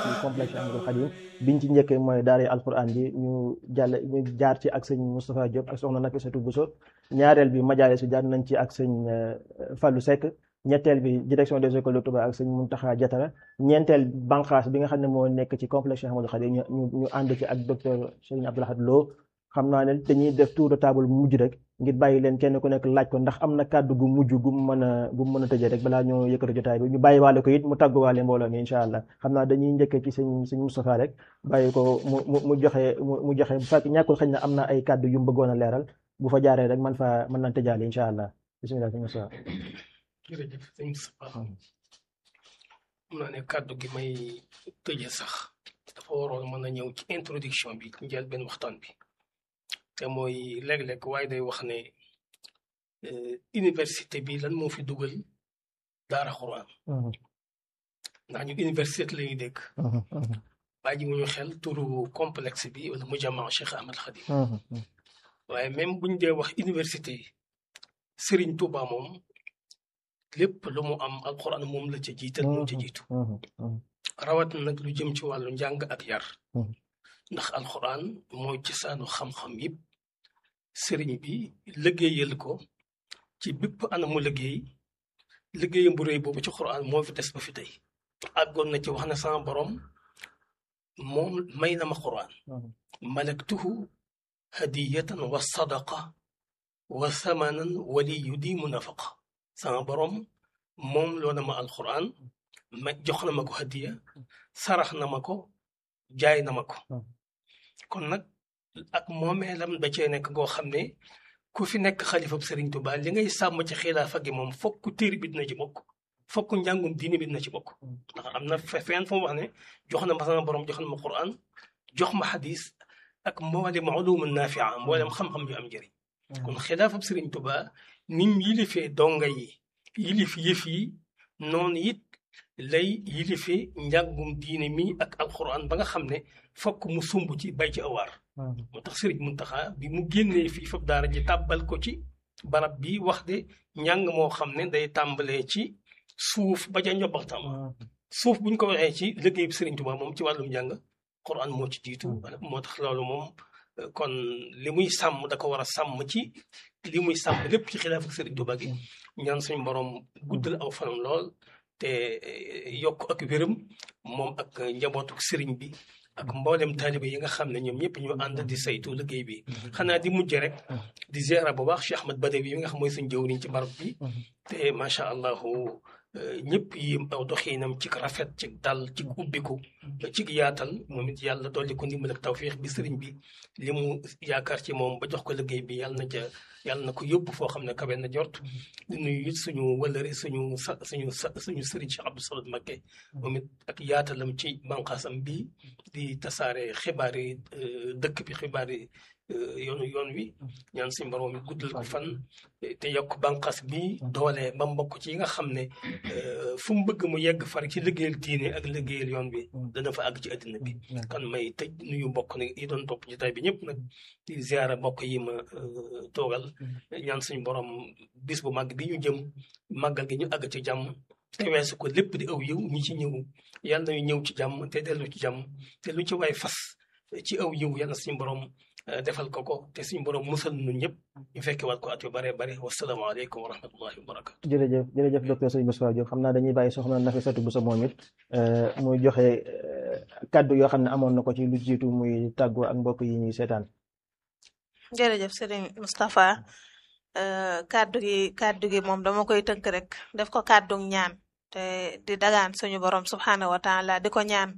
ci complexe Ahmadul Khadim biñ ci njëkkee mooy daara alquran bi ñu jàll ñu jaar ci ak sëñ Moustapha Diop ak soxna Nafisatu Bousso ñaareel bi majalis bi jaar nañ ci ak sëñ Fallou Seck ñetteel bi direction des écoles de Touba ak sëñ Mountakha Diatara ñeenteel banqaas bi nga xam ne moo nekk ci complexe Ahmadul Khadim ñu ñu ànd ci ak docteur Serigne Abdoulahad Lo xam naa ne dañuy def tour de table mujj rek ngir bàyyi leen kenn ku nekk laaj ko ndax am na kàddu gu mujj gu mu mën a gu mu mën a tëjee rek balaa ñoo yëkkati jotaay bi ñu bàyyi waale ko it mu tàgguwaale mbooloo mi incha allah xam naa dañuy njëkkee ci sëñ sëñ Moustapha rek bàyyi ko mu mu mu joxe mu joxe bu fekk ñàkkul xëy na am na ay kàddu yu mu bëggoon a leeral bu fa jaaree rek man fa mën naa tëjaale incha allah bisimilah sëñ Moustapha. jërëjëf sëñ Moustapha mun naa ne kàddu gi may tëjee sax dafa waroon mën a ñëw ci introduction bi ci njëlbeen waxtaan bi. te mooy léeg-léeg waaye day wax ne université bi lan moo fi dugal daara xuraan ndax ñu université la ñuy dégg bàyyi wuñu xel turu complexe bi wala mujammaa Cheikh Ahmad Khadim waaye même buñ dee wax université Serigne Touba moom lépp lu mu am alxuraan moom la ca jiital moo ca jiitu rawat nag lu jëm ci wàllu njàng ak yar ndax alxuraan mooy cosaanu xam-xam yëpp sëriñ bi liggéeyal ko ci bépp anamu liggéey liggéeyam bu rëy boobu ci xuraan moo fi des ba fi tey àggoon na ci wax na sama borom moom may na ma xuraan malaktuhu hadiyatan wa sadaqa wa samanan wali yu di munafaqa sama borom moom loo na ma alxuraan ma jox na ma ko hadiya sarax na ma ko jaay na ma ko kon nag ak moomeelam da cee nekk goo xam ne ku fi nekk xalifab Serigne Touba li ngay sàmm ci xilaafa gi moom fokk téere bi dina ci bokk fokk njàngum diine bi dina ci bokk ndax am na fenn fu mu wax ne jox na ma sama borom jox na ma Qur'an jox ma xadis ak mboolem ulum nafia mboolem xam-xam yu am njëriñ kon xilaafab Serigne Touba nim yilifee donga yi yilif yëf yi noonu it lay yilife njàngum diine mi ak alquran ba nga xam ne fokk mu sumb ci bay ci awaar moo tax sëriñ Muntaxa bi mu génnee fii fab daara ji tàbbal ko ci barab bi wax de njàng moo xam ne day tàmbalee ci suuf ba ca njobbaxtam suuf buñ ko waxee ci liggéey bi sëriñ Tuubaa moom ci wàllum njàng quran moo ci jiitu moo tax loolu moom kon li muy sàmm da ko war a sàmm ci li muy sàmm lépp ci xilaaf ak sëriñ Tuubaa gi ñaan suñu borom guddal aw fanam lool te yokk ak wéram moom ak njabootu sëriñ bi ak mboolem taaliba yi nga xam ne ñoom ñëpp ñu ànd di saytu liggéey bi xanaa di mujj rek di ziara bu baax Cheikh Ahmad Badawi yi nga xam mooy suñ jëwriñ ci barab bi te macha allahu ñëpp yi aw doxiinam ci rafet ci dal ci ubbiku ci yaatal moom it yàlla dolli ko ndimbal ak tawfiix bi sëriñ bi li mu yaakaar ci moom ba jox ko liggéey bi yàlla na ca yàlla na ko yóbbu foo xam ne kawe na jort di nuyu it suñu wëllëre suñu sa suñu sa suñu sëriñ Cheikh Abdou Samad Mbacké moom it ak yaatalam ci banqaasam bi di tasaare xibaar yi dëkk bi xibaar yi yoonu yoon wi ñaan suñu borom mi guddal ko fan te yokk banqaas bi doole ba mbokk ci yi nga xam ne fu mu bëgg mu yegg far ci liggéeyal diine ak liggéeyal yoon bi dana fa àgg ci àddina bi kan may tëj nuyu mbokk nag yi doon topp jotaay bi ñëpp nag di ziara mbokk yi ma toogal ñaan suñu borom bis bu màgg bi ñu jëm màggal gi ñu àgg ci jàmm te weesu ko lépp di aw yiw ñi ci ñëw yàlla nañu ñëw ci jàmm te dellu ci jàmm te lu ci waay fas ci aw yiw yàlla suñu borom defal ko ko te suñu borom musal ñun ñëpp ñu fekke waat ko at yu bare bare wasalaamaaleykum wa rahmatullahi wa barakatu jërëjëf jërëjëf docteur Serigne Moustapha Diop xam naa dañuy bàyyi soxna Nafisatu Bousso moom it muy joxe kaddu yoo xam ne amoon na ko ci lu jiitu muy tàggoo ak mbokk yi ñuy seetaan jërëjëf Serigne Moustapha kaddu gi kaddu gi moom dama koy tënk rek def ko kaddu ñaan te di dagaan suñu borom subxanahu wa taala di ko ñaan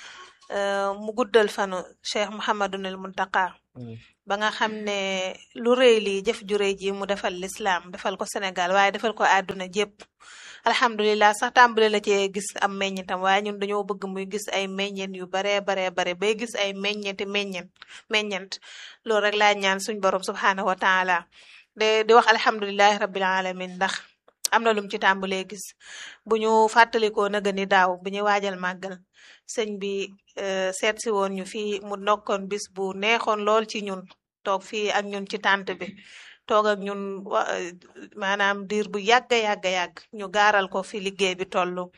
mu guddal fanu Cheikh Mouhamadunil Muntaqa ba nga xam ne lu rëy lii jëf ju rëy ji mu defal lislaam defal ko Sénégal waaye defal ko àdduna jépp alhamdulilah sax tàmbale la cee gis am meññentam waaye ñun dañoo bëgg muy gis ay meññent yu baree baree bare bay gis ay meññenti meññent meññent loolu rek laa ñaan suñ borom subxanahu wa taala de di wax alhamdulilahi rabbil alamin ndax am na lum ci tàmbalee gis bu ñu fàttalikoo naga ni daaw bu ñu waajal màggal sëñ bi seet si woon ñu fii mu nokkoon bis bu neexoon lool ci ñun toog fii ak ñun ci tànt bi toog ak ñun maanaam diir bu yàgga yàgga yàgg ñu gaaral ko fi liggéey bi toll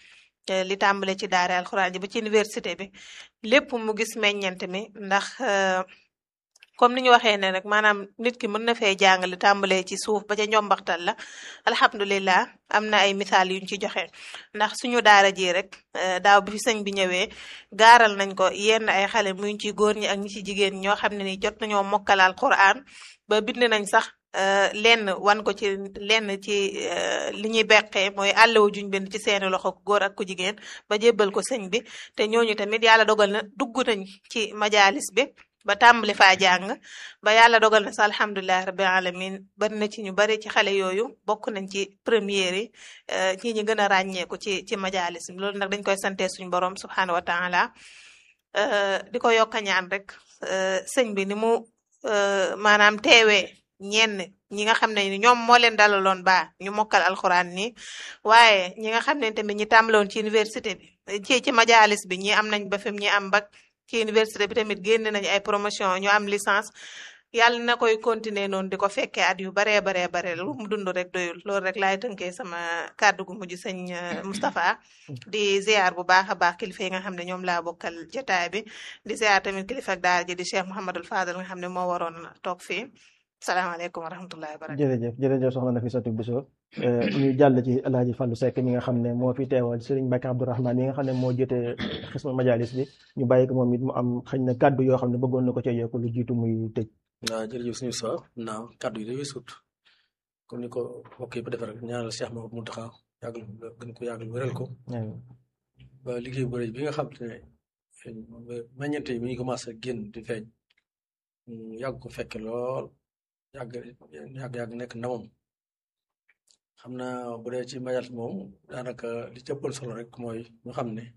li tàmbale ci daara alxuraan ji ba ci université bi lépp mu gis meññant mi ndax comme ni ñu waxee ne rek maanaam nit ki mën na fee jàng li tàmbalee ci suuf ba ca njombaxtal la alhamdulilah am na ay misaal yuñ ci joxe ndax suñu daara ji rek daaw bi fi sëñ bi ñëwee gaaral nañ ko yenn ay xale muy ci góor ñi ak ñi ci jigéen ñoo xam ne ni jot nañoo mokkal alquran ba bind nañ sax lenn wan ko ci lenn ci li ñuy beqee mooy àllewu juñ bind ci seeni loxo ku góor ak ku jigéen ba jébbal ko sëñ bi te ñooñu tamit yàlla dogal na dugg nañ ci majalis bi ba tàmbali faa jàng ba yàlla dogal na sa alhamdulilah rabbil alamin bari na ci ñu bari ci xale yooyu bokk nañ ci première yi ñi ñi gën a ràññeeku ci ci majalis bi loolu nag dañ koy sante suñu borom subhanahu wa taala di ko yokk a ñaan rek sëñ bi ni mu maanaam teewee ñenn ñi nga xam ne ñoom moo leen dalaloon ba ñu mokkal alxuraan nii waaye ñi nga xam ne tamit ñi tàmbaloon ci université bi ci ci majalis bi ñi am nañ ba fi ñi am bac ci université bi tamit génn nañu ay promotion ñu am licence yàlla na koy continuer noonu di ko fekkee at yu baree baree bare lu mu dund rek doyul loolu rek laay tënkee sama kàddu gu mujj sëñ Moustapha di ziar bu baax a baax kilifa yi nga xam ne ñoom laa bokkal jotaay bi di ziar tamit kilifa ak daara ji di Cheikh Mouhamadul Fadal nga xam ne moo waroon toog fii salaamaaleykum wa rahmatullahi wa barakatuh jërëjëf jërëjëf soxna Nafisatu Bousso ñu jàll ci El Hadj Fallou Seck mi nga xam ne moo fi teewal Serigne Mbacke Abdourahmane mi nga xam ne moo jotee xisma majalis bi ñu bàyyi ko moom it mu am xëy na kàddu yoo xam ne bëggoon na ko cee yokk lu jiitu muy tëj. waaw jërëjëf suñu sa naaw kàddu yi dafay sut comme ni ko mbokk yi ba defee rek ñaanal Cheikh Mamadou Mountakha yàggal gën ko yàggal wéral ko ba liggéey bu rëy bi nga xam ne meññante yi mi ngi commencé génn di feeñ yàgg ko fekke lool yàgg yàgg yàgg nekk ndamam xam naa bu dee ci majalis moom daanaka li ci ëppal solo rek mooy ñu xam ne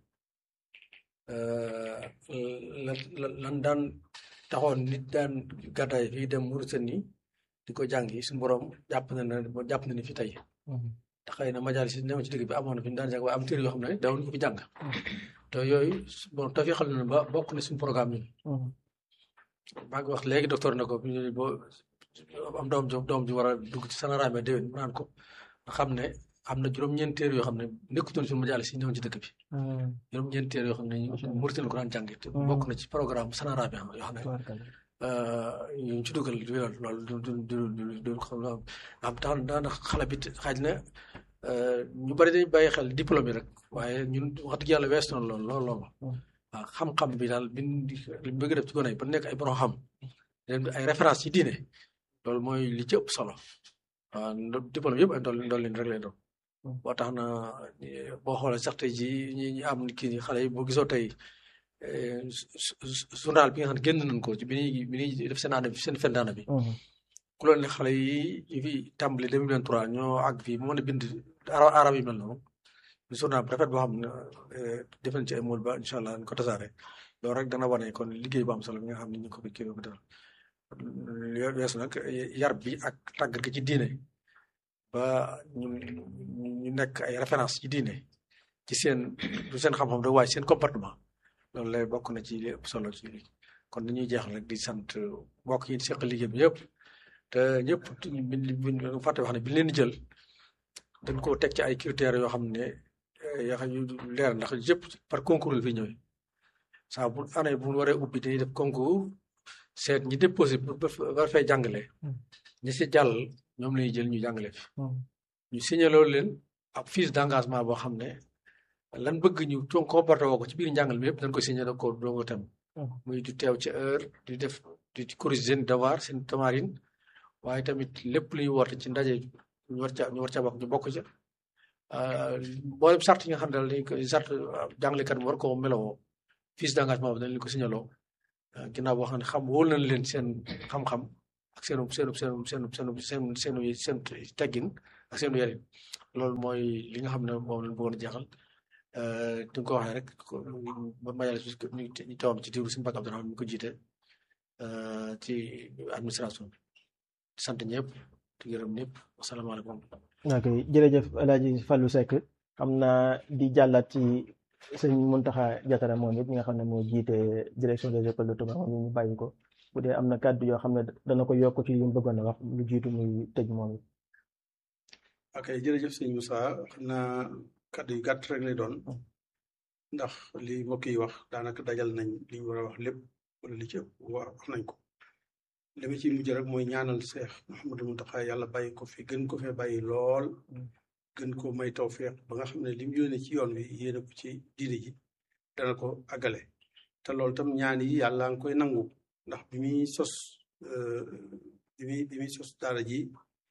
lan lan daan taxoon nit daan gàddaay fii dem Mauritanie di ko jàngi suñu borom jàpp na ne jàpp na ni fi tey te xëy na majalis yi newoon ci dëgg bi amoon na fi ñu daan jàng waaye am téere yoo xam ne dawuñu ko fi jàng te yooyu bon te fi xam ne ba bokk na suñu programme ñun maa ngi wax léegi docteur na ko boo am doom ju doom ju war a dugg ci sanaraame déwén mu naan ko nga xam ne am na juróom-ñeent téere yoo xam ne nekkutoon suñu majalis yi ñëwoon ci dëkk bi juróom-ñeent téere yoo xam ne Mauritanie ko daan jàngi te bokk na ci programme sanaraame yoo xam ne ñu ci dugal loolu du du du du du xam am tax daana xale bi xaaj na ñu bari dañ bàyyi xel diplôme yi rek waaye ñun wax dëgg yàlla wees na lool lool lool waaw xam-xam bi daal bin li bëgg def ci gone yi ba nekk ay borom xam ay référence ci diine loolu mooy li ci ëpp solo waaw diplôme yëpp ay ndolli ndolli rek lay doon boo tax na boo xoolee sax tey ji ñi ñi am kii xale yi boo gisoo tey journal bi nga xam ne génn nañ ko ci bi ñuy bi ñuy def seen année bi seen fin d'année bi ku loon ne xale yi yi fi tàmbali 2023 ñoo àgg fii mën a bind arab yi mel noonu journal bu rafet boo xam ne def nañ ci ay mool ba incha allah ñu ko tasaare loolu rek dana wane kon liggéey bu am solo bi nga xam ne ñu ko kii ko defal weesu nag yar bi ak tàggat gi ci diine ba ñu ñu nekk ay référence ci diine ci seen du seen xam-xam rek waaye seen comportement loolu lay bokk na ci li ëpp solo ci lii kon dañuy jeexal rek di sant mbokk yi seq liggéey bi yëpp te ñëpp buñ fàtte wax ne bi leen di jël dañ ko teg ci ay critères yoo xam ne yoo xam yu leer ndax yëpp par concours la fi ñëwee saa bu année bu waree ubbi dañuy def concours seet ñi déposé war fay jàngale ñi si jàll ñoom lañuy jël ñu jàngale fi ñu signé loolu leen ab fiche d'engagement boo xam ne lan bëgg ñu toog comporté woo ko ci biir njàngal mi yëpp dañ ko signé da ko doo ko tem muy du teew ci heure di def di corriger seen devoir seen tamarin waaye tamit lépp lu ñu woote ci ndaje ñu war ca ñu war ca bokk ñu bokk ca mboolem sart yi nga xam ne daal dañ ko sart jàngalekat bi war ko melowoo fiche d'engagement bi dañ leen ko signaloo ginnaaw boo xam ne xam wóol nañ leen seen xam-xam ak seenu seenu seenu seenu seenu seen seenu seen teggin ak seenu yarin loolu mooy li nga xam ne moom lañ bëggoon a jeexal di nga ko waxee rek ba majalis bi ñu tawam ci diiru suñu Mbàkke Abdourahmane mi ko jiite ci administration bi sant ñëpp di gërëm ñëpp asalaamaaleykum ok jërëjëf El Hadj Fallou Seck xam naa di jàllaat ci sëñ Mountakha Diatara moom it nga xam ne moo jiite direction des écoles de Touba moom ñu bàyyi ko bu dee am na kàddu yoo xam ne dana ko yokk ci li mu bëggoon a wax lu jiitu muy tëj moom it. ok jërëjëf sëñ Moussa xam naa kàddu yu gàtt rek lay doon ndax li mbokk yi wax daanaka dajal nañ li ñu war a wax lépp wala li ci ëpp wax nañ ko li ma ciy mujj rek mooy ñaanal Seex Mouhamadou Mountakha yàlla bàyyi ko fi gën ko fee bàyyi lool gën ko may tawfeex ba nga xam ne li mu yónnee ci yoon wi yéene ko ci diine ji dana ko àggale te loolu tam ñaan yi yàlla nga koy nangu ndax bi muy sos bi muy bi muy sos daara ji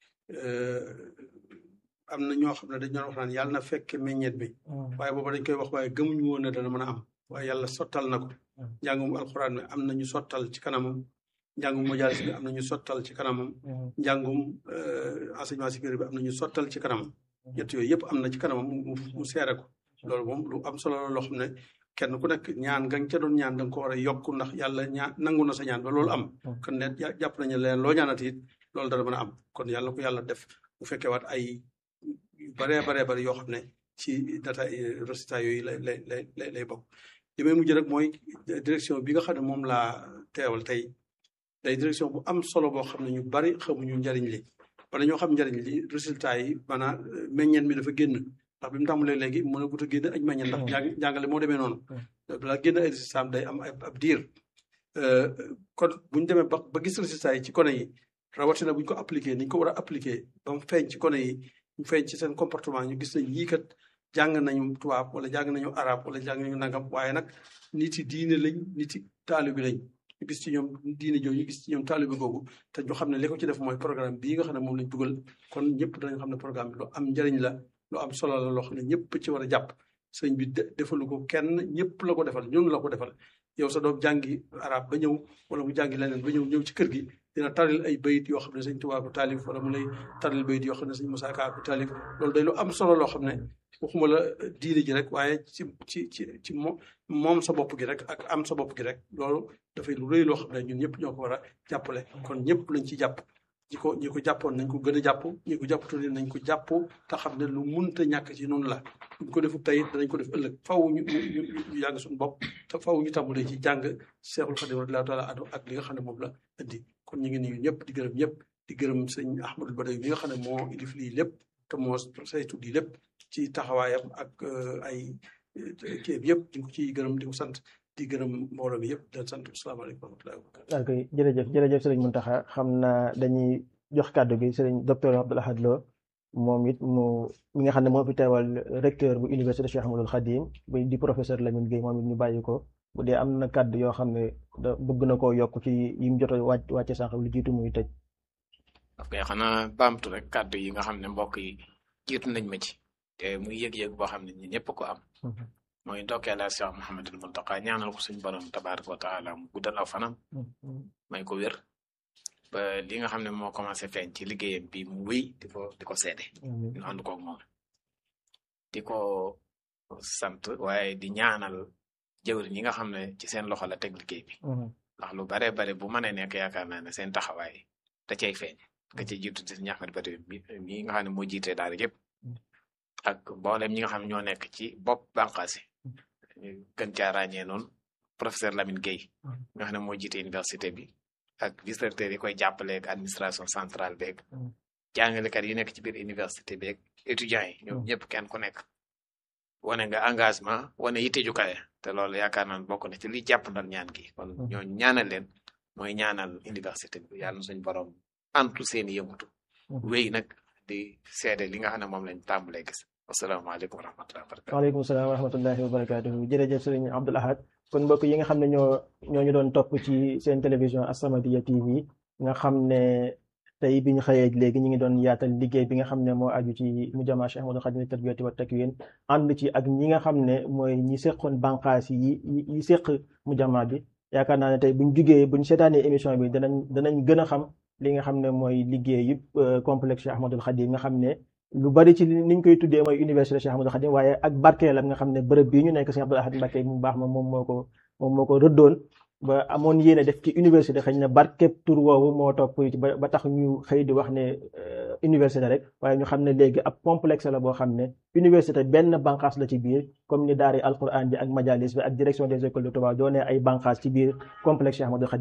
am na ñoo xam ne dañ doon wax naan yàlla na fekke meññeet bi waaye booba dañ koy wax waaye gëmuñu woon ne dana mën a am waaye yàlla sottal na ko njàngum alxuraan mi am na ñu sottal ci kanamam njàngum majaalis bi am na ñu sottal ci kanamam njàngum enseignement supérieur bi am na ñu sottal ci kanamam ñett yooyu yëpp am na ci kanamam mu mu seere ko loolu moom lu am solo la loo xam ne kenn ku nekk ñaan nga ca doon ñaan da nga ko war a yokk ndax yàlla ñaan nangu na sa ñaan ba loolu am kon ne jàpp nañu leen loo ñaanati it loolu dana mën a am kon yàlla ko yàlla def bu fekkee waat ay yu baree baree bari yoo xam ne ci data résultat yooyu lay lay lay lay bokk li may mujj rek mooy direction bi nga xam ne moom laa teewal tey day direction bu am solo boo xam ne ñu bari xamuñu njariñ li wala ñoo xam njariñ li résultat yi maanaam meññeen mi dafa génn ndax bi mu tàmbalee léegi mën a gut a génn ay meññeen ndax jàngale moo demee noonu balaa génn ay résultat day am ab diir kon buñu demee ba ba gis résultat yi ci kone yi rawatina buñ ko appliqué niñ ko war a appliqué ba mu feeñ ci kone yi ñu feeñ ci seen comportement ñu gis nañ yii kat jàng nañu tubaab wala jàng nañu arab wala jàng nañu nangam waaye nag nit yi diine lañ nit yi taalibi lañ ñu gis ci ñoom diine jooju ñu gis ci ñoom taalibi googu te ñu xam ne li ko ci def mooy programme bii nga xam ne moom lañ dugal kon ñëpp danañ xam ne programme bi lu am njëriñ la lu am solo la loo xam ne ñëpp ci war a jàpp sëñ bi defalu ko kenn ñëpp la ko defal ñun la ko defal yow sa doom jàngi arab ba ñëw wala mu jàngi leneen ba ñëw ñëw ci kër gi dina taril ay bayit yoo xam ne sëñ Tuubaa ko taalif wala mu lay taril bayit yoo xam ne sëñ Musaa Ka ko taalif loolu day lu am solo loo xam ne waxuma la diine ji rek waaye ci ci ci ci moom sa bopp gi rek ak am sa bopp gi rek loolu dafay lu rëy loo xam ne ñun ñëpp ñoo ko war a jàppale kon ñëpp lañ ci jàpp ñi ko ñi ko jàppoon nañ ko gën a jàpp ñi ko jàppatoo nañ ko jàpp te xam ne lu munta ñàkk ci noonu la buñ ko defu tey danañ ko def ëllëg faw ñu ñu ñu yàgg suñu bopp te faw ñu tàmbalee ci jàng Seexul Xadim radiyallaahu taala anhu ak li nga xam ne moom la indi kon ñu ngi nuyu ñëpp di gërëm ñëpp di gërëm sëñ Ahmadul Badawi bi nga xam ne moo ilif lii lépp te moo saytu lii lépp ci taxawaayam ak ay kii bi yëpp di ko ciy gërëm di ko sant di gërëm mbooloo mi yëpp di leen sant asalaamaaleykum wa rahmatullahi wa barakatuh ok jërëjëf jërëjëf sëriñ Mountakha xam naa dañuy jox kàddu gi sëriñ docteur Abdoul Ahad Lo moom it mu mi nga xam ne moo fi teewal recteur bu université Cheikh Ahmadoul Khadim bu di professeur Lamine Gueye moom it ñu bàyyi ko bu dee am na kàddu yoo xam ne da bëgg na koo yokk ci yi mu jot a wàcc wàcce sànq lu jiitu muy tëj. ok xanaa baamtu rek kàddu yi nga xam ne mbokk yi jiitu nañ ma ci te muy yëg-yëg boo xam ne ñi ñëpp ko am. mooy ndokkeel ak Cheikh Mouhamadul Mountakha ñaanal ko suñu borom tabaaraka wa taala mu guddal aw fanam. may ko wér. ba li nga xam ne moo commencé feeñ ci liggéeyam bi mu wéy di ko di ko seede. ñu ànd koog moom. di ko sant waaye di ñaanal jëwriñ ñi nga xam ne ci seen loxo la teg liggéey bi. ndax lu bare bare bu mënee nekk yaakaar naa ne seen taxawaay da cay feeñ. nga cay jiitu di ñaxmat ba mi nga xam ne moo jiite daara yëpp. ak mboolem ñi nga xam ne ñoo nekk ci bopp bànqaas yi gën caa ràññee noonu professeur Lamine Gueye nga xam ne moo jiite université bi ak vice recteur yi koy jàppale ak administration centrale beeg jàngalekat yi nekk ci biir université beeg étudiants yi ñoom ñëpp kenn ku nekk wane nga engagement wane yitte ju kawe te loolu yaakaar naa bokk na ci li jàpp ndal ñaan gi kon ñoo ñaanal leen mooy ñaanal université bi yàlla na suñu borom antu seeni yëngutu wéy nag di seede li nga xam ne moom lañ tàmbalee gis asalaamaaleykum wa rahmatullahi wa barakatu waaleykum salaam wa rahmatullahi wa barakatuhu jërëjëf sëriñ Abdoul Ahad kon mbokk yi nga xam ne ñoo ñoo ñu doon topp ci seen télévision As-Samadiyya TV nga xam ne tey bi ñu xëyee léegi ñu ngi doon yaatal liggéey bi nga xam ne moo aju ci mujamma Cheikh Ahmadoul Khadim tarbiyati wa takwin ànd ci ak ñi nga xam ne mooy ñi seqoon bànqaas yi yi seq mujamma bi yaakaar naa ne tey buñ jugee buñ seetaanee émission bi danañ danañ gën a xam li nga xam ne mooy liggéey yëpp complexe Cheikh Ahmadoul Khadim nga xam ne lu bari ci niñ koy tuddee mooy université Cheikh Ahmadoul Khadim waaye ak barkeelam nga xam ne bërëb bii ñu nekk Cheikh Abdoul Ahad Mbacké mu baax ma moom moo ko moom moo ko rëddoon ba amoon yéene def ci université xëy na barkeb tur woowu moo topp ba ba tax ñu xëy di wax ne université rek waaye ñu xam ne léegi ab complexe la boo xam ne université benn banqaas la ci biir comme ni daari alquran bi ak majalis bi ak direction des écoles de Touba doonee ay banqaas ci biir complexe Cheikh Ahmadoul Khadim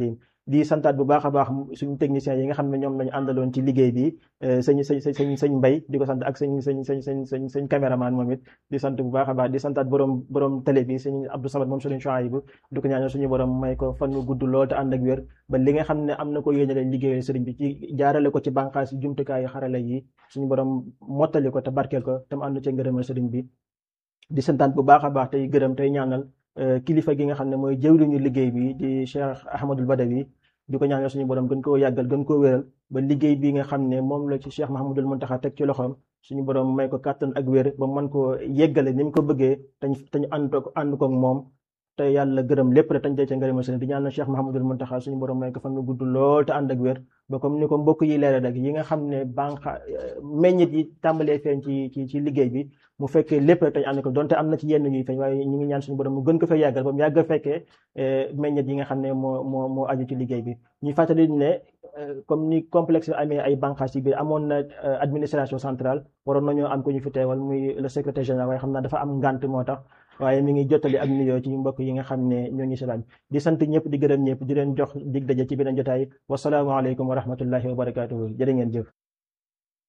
di santaat bu baax a baax suñu techniciens yi nga xam ne ñoom lañu àndaloon ci liggéey bi sëñ sëñ sëñ sëñ mbay di ko sant ak sëñ sëñ sëñ sëñ sëñ sëñ caméraman moom it di sant bu baax a baax di santaat borom borom télé bi sëñ Abdou Samad moom sëriñ Chouaïbou di ko ñaanal suñu borom may ko fan wu gudd lool te ànd ak wér ba li nga xam ne am na ko yéenale liggéeyal sëriñ bi ci jaarale ko ci bànqaas yi jumtukaayu xarala yi suñu borom mottali ko te barkeel ko te mu ànd ci ngërëmal sëriñ bi di santaat bu baax a baax tey gërëm tey ñaanal kilifa gi nga xam ne mooy jëwriñu liggéey bi di Cheikh Ahmadul Badawi di ko ñaanal suñu borom gën koo yàggal gën koo wéral ba liggéey bi nga xam ne moom la ci Cheikh Mahamadul Muntaxa teg ci loxoom suñu borom may ko kàttan ak wér ba mën koo yeggale ni mu ko bëggee tañ tañ ànd ko ànd ko ak moom te yàlla gërëm lépp rek tañ tey ca ngërëmal sëriñ di ñaanal Cheikh Mahamadul Muntaxa suñu borom may ko fan nu gudd lool te ànd ak wér ba comme ni ko mbokk yi leeral rek yi nga xam ne banqa meññit yi tàmbalee feeñ ci ci ci liggéey bi mu fekkee lépp rek tañ ànd ko donte am na ci yenn ñuy feeñ waaye ñu ngi ñaan suñu borom mu gën ko fay yàggal ba mu yàgg fekkee meññit yi nga xam ne moo moo moo aju ci liggéey bi ñuy fàttali ne comme ni complexe amee ay banqaas ci biir amoon na administration centrale waroon nañoo am ko ñu fi teewal muy le secrétaire général waaye xam naa dafa am ngant moo tax waaye mi ngi jottali ak nuyoo ci mbokk yi nga xam ne ñoo ngi seetaan di sant ñëpp di gërëm ñëpp di leen jox dig daje ci beneen jotaay wasalaamualeykum wa rahmatullahi wa barakaatuhu jërë ngeen jëf